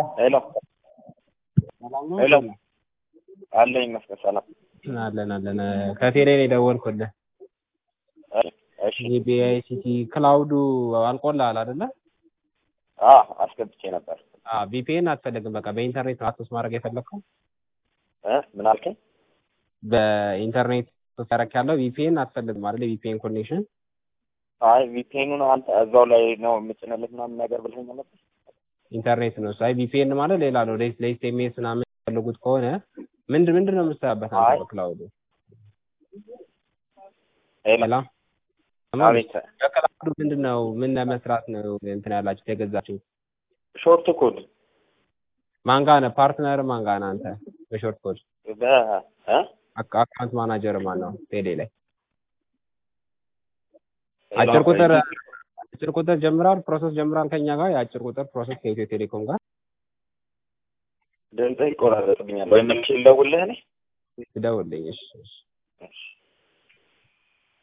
ሄሎ ሰላም ነው? ሄሎ አለኝ ይመስገን ሰላም። አለን አለን። ከቴሌ ነው የደወልኩልህ። እሺ የቢአይሲቲ ክላውዱ አልቆልሃል አይደለ? አ አስገብቼ ነበር አዎ ቪፒኤን አትፈልግም። በቃ በኢንተርኔት ነው አክሰስ ማድረግ የፈለግከው። እ ምን አልከኝ? በኢንተርኔት ተሰረክ ያለው ቪፒኤን አትፈልግም አይደል? ቪፒኤን ኮኔክሽን አይ ቪፒኤኑን አንተ እዛው ላይ ነው የምጭንልህ ምናምን ነገር ብለኸኝ ነበር። ኢንተርኔት ነው እሱ። አይ ቪፒኤን ማለት ሌላ ነው። ለኤስኤምኤስ ምናምን የሚፈልጉት ከሆነ ምንድን ምንድን ነው የምትሰራበት አንተ አይ በክላውዱ? ሄሎ ሰላም አቤት በክላውዱ ምንድን ነው ምን ለመስራት ነው እንትን ያላችሁት የገዛችሁ? ሾርት ኮድ ማን ጋር ነህ? ፓርትነር ማን ጋር ነህ አንተ? በሾርት ኮድ በ እ አካ- አካውንት ማናጀር ማን ነው? ቴሌ ላይ ሄሎ አጭር ቁጥር አጭር ቁጥር ጀምራል ፕሮሰስ ጀምራል ከኛ ጋር የአጭር ቁጥር ፕሮሰስ ከኢትዮ ቴሌኮም ጋር ድምፅህ ይቆራረጥብኛል ወይ መልሼ ልደውልልህ እኔ? ትደውልልኝ። እሺ እሺ። እሺ